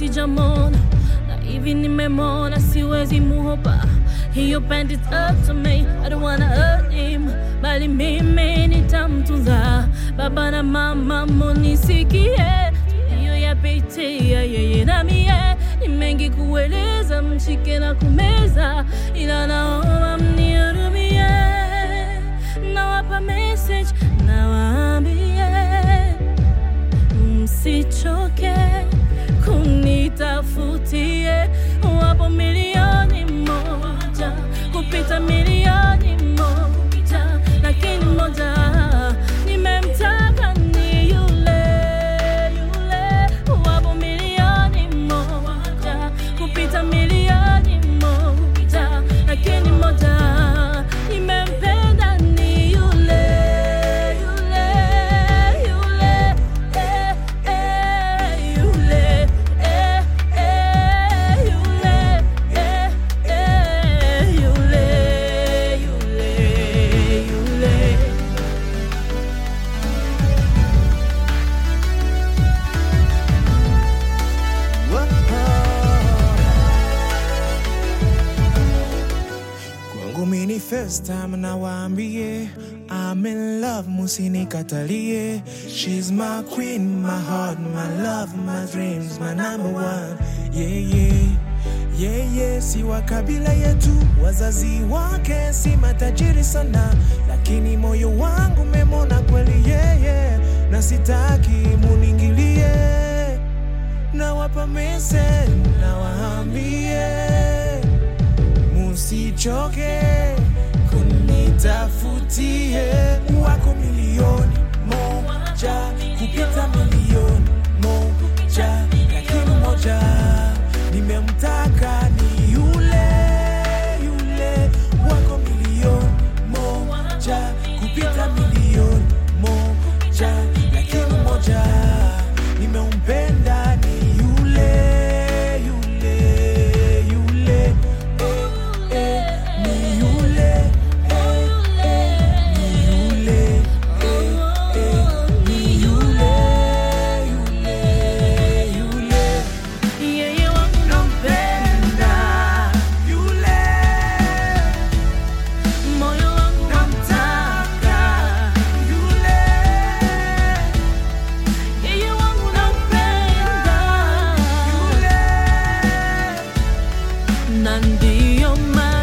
sijamona na hivi nimemona siwezi muhopa hiyo band is up to me I don't wanna hurt him bali mimi nitamtunza baba na mama munisikie hiyo yapitia yeye na mie ni mengi kueleza mshike na kumeza ila naomba mnihurumie nawapa message nawaambie msichoke kunitafutie wapo milioni moja kupita milioni moja lakini moja nimemtaka ni yule yule wapo milioni moja kupita milioni moja lakini moja nimempenda ni yule yule yule eh, eh, yule eh, eh, yule eh, eh, yule yule yule Kwangu mini first time na waambie I'm in love musinikatalie She's my queen, my heart, my love, my dreams, my number one Yeah, yeah Yeah, yeah, si wa kabila yetu Wazazi wake si matajiri sana Lakini moyo wangu memona kweli yeah, yeah Na sitaki muningilie Nawapa message, nawaambie musichoke kunitafutie wako milioni moja kupita milioni moja lakini moja nimemtaka ni yule yule wako milioni moja kupita milioni moja lakini moja nimeumpenda ni yule yule yule eh, eh, ni yule eh, eh, ni yule eh, eh, ni yule yule yule yeye wangu nampenda yule moyo wangu namtaka yule yeye wangu nampenda yule na ndiyo maana